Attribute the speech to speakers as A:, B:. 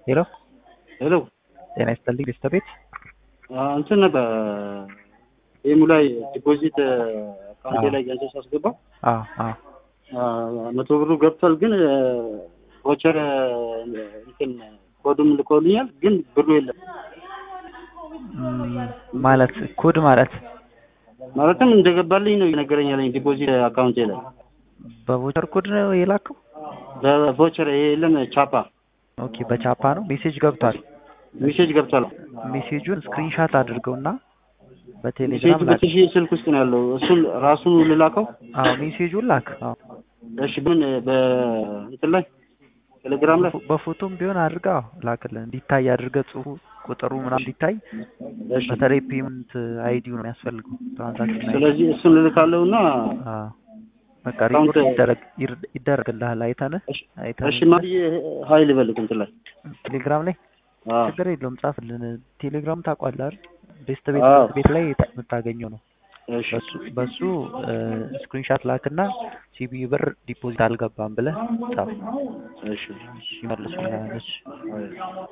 A: ሄሎ
B: ሄሎ
A: ጤና ይስጥልኝ ቤስተ ቤት
B: እንትን ነበር ይህሙ ላይ ዲፖዚት አካውንቴ ላይ ገንዘብ ሳስገባ
A: አዎ አዎ
B: መቶ ብሩ ገብቷል፣ ግን ቮቸር እንትን ኮዱም ልኮልኛል፣ ግን ብሩ የለም።
A: እም፣ ማለት ኮድ ማለት
B: ማለትም እንደገባልኝ ነው የነገረኝ ያለኝ ዲፖዚት አካውንቴ ላይ
A: በቮቸር ኮድ ነው የላከው?
B: በቮቸር ይሄ የለም ቻፓ
A: ኦኬ በቻፓ ነው ሜሴጅ ገብቷል።
B: ሜሴጅ ገብቷል።
A: ሜሴጁን ስክሪንሻት አድርገውና
B: ሜሴጅ
A: በቴሌግራም ላክ።
B: በትሽ ስልክ ውስጥ ነው ያለው። እሱን ራሱን ልላከው።
A: አዎ ሜሴጁን ላክ። አዎ
B: እሺ ምን በእንትን ላይ ቴሌግራም ላይ
A: በፎቶም ቢሆን አድርጋ አዎ ላክልን እንዲታይ አድርገ ጽሁፉ ቁጥሩ ምናምን እንዲታይ።
B: እሺ።
A: በተለይ ፔመንት አይዲው ነው የሚያስፈልገው ትራንዛክሽን አይዲ።
B: ስለዚህ እሱን ልልካለሁና
A: አዎ በቃ
B: አካውንት-
A: ሪፖርት ይደረግ ይር- ይደረግልሃል። አይተንህ
B: እሺ
A: አይተንህ
B: እሺ ማየ ሀይል በልክ እንትን ላይ
A: ቴሌግራም ላይ
B: አዎ
A: ችግር የለውም ጻፍልን። ቴሌግራም ታውቋለህ አይደል? ቤስት ቤት
B: አዎ።
A: ቤት ላይ የምታገኘው ነው።
B: እሺ
A: በሱ በሱ ስክሪንሻት ላክና ሲቢ ብር ዲፖዚት አልገባም ብለህ ጻፍ።
B: እሺ
A: ይመልሱልሃል። እሺ
B: አይ